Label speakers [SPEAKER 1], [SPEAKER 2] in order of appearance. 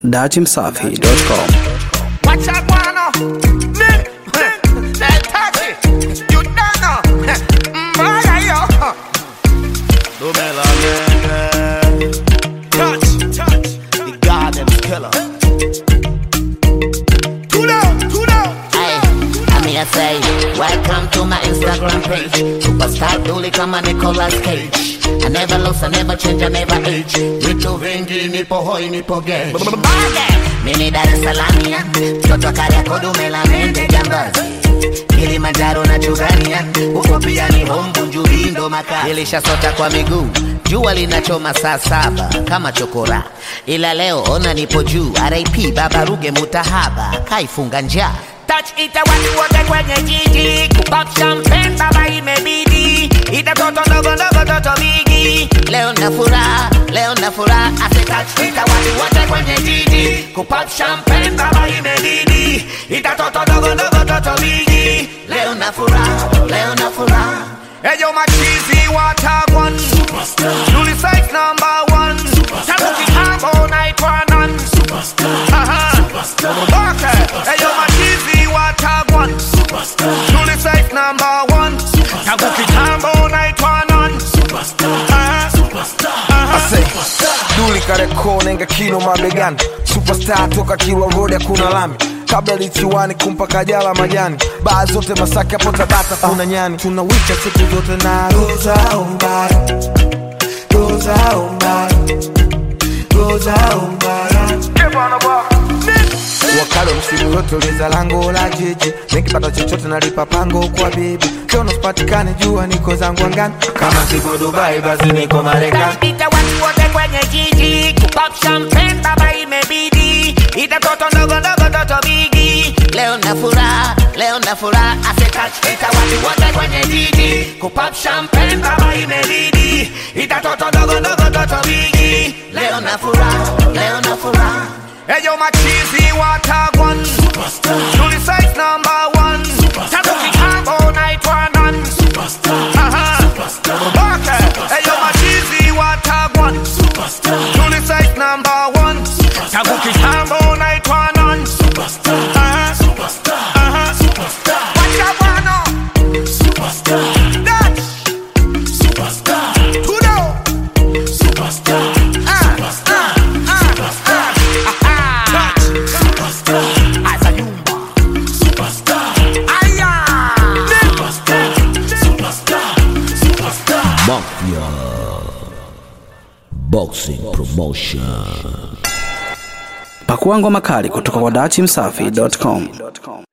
[SPEAKER 1] datimsafi.com.
[SPEAKER 2] Watch out, wanna. Nick, that taxi. You don't know. Mm, yeah, yo.
[SPEAKER 3] Dumela nene
[SPEAKER 2] Touch, touch.
[SPEAKER 3] The garden killer
[SPEAKER 2] Too low, too low.
[SPEAKER 4] Ay, I mean I say, welcome to my Instagram page. Superstar duli kama Nicolas Cage. I never lose, I never change, I never age. Vitu vingi nipo hoi, nipo gay. Mimi Dar es Salaam ya, mtoto wa Kariakoo dume la mende jambazi. Kilimanjaro na Chugania, huko pia ni home Bunjubi ndo makaa. Nilishasota kwa miguu, jua linachoma saa saba kama chokora, ila leo ona nipo juu. RIP Baba Ruge Mutahaba, kaifunga njaa
[SPEAKER 2] Touch ita watu wote kwenye jiji kupop champagne baba imebidi ita toto ndogo ndogo toto bigi
[SPEAKER 4] Leo na furaha, leo na furaha, ase touch
[SPEAKER 2] ita watu wote kwenye jiji kupop champagne baba imebidi ita toto ndogo ndogo toto bigi
[SPEAKER 4] Leo na furaha, leo na furaha.
[SPEAKER 2] Eyo machizi watagwan Nuli size number one Tabuki kambo naitwa nan Aha. Okay. Eyo machizi watagwan Nuli size number one Tabuki kambo naitwa nan Aha. Aha.
[SPEAKER 5] Ase, Duli Kariakoo nenga kino mabegani Superstar toka Kilwa Road hakuna lami kabla lichiwani kumpa kajala majani baa zote Masaki hapo Tabata kuna nyani tunawika siku zote na roza umbaya roza umbaya roza umbaya wakalo msimu yote uliza lango la jiji nikipata chochote nalipa pango kwa bibi kiono sipatikane jua niko zangu angani kama siko Dubai basi niko Marekani
[SPEAKER 2] Ita watu wote kwenye jiji kupop champagne baba imebidi ita toto ndogo ndogo toto bigi
[SPEAKER 4] Leo na furaha, leo na furaha, ase touch
[SPEAKER 2] ita watu wote kwenye jiji kupop champagne baba imebidi ita toto ndogo ndogo toto bigi
[SPEAKER 4] Leo na furaha, leo na furaha.
[SPEAKER 2] Eyo machizi watagwan Nuli size number one Tabuki kambo naitwa nan Aha. Okay. Eyo machizi watagwan Nuli size number one Tabuki kambo naitwa nan Aha. Aha. Wacha bwana. Dutch. Tudo. Ah, ah, ah, ah. Aha. Asa nyumba. Aya.
[SPEAKER 6] Mafia Boxing Promotion.
[SPEAKER 1] Pakua ngoma kali kutoka kwa datimsafi.com.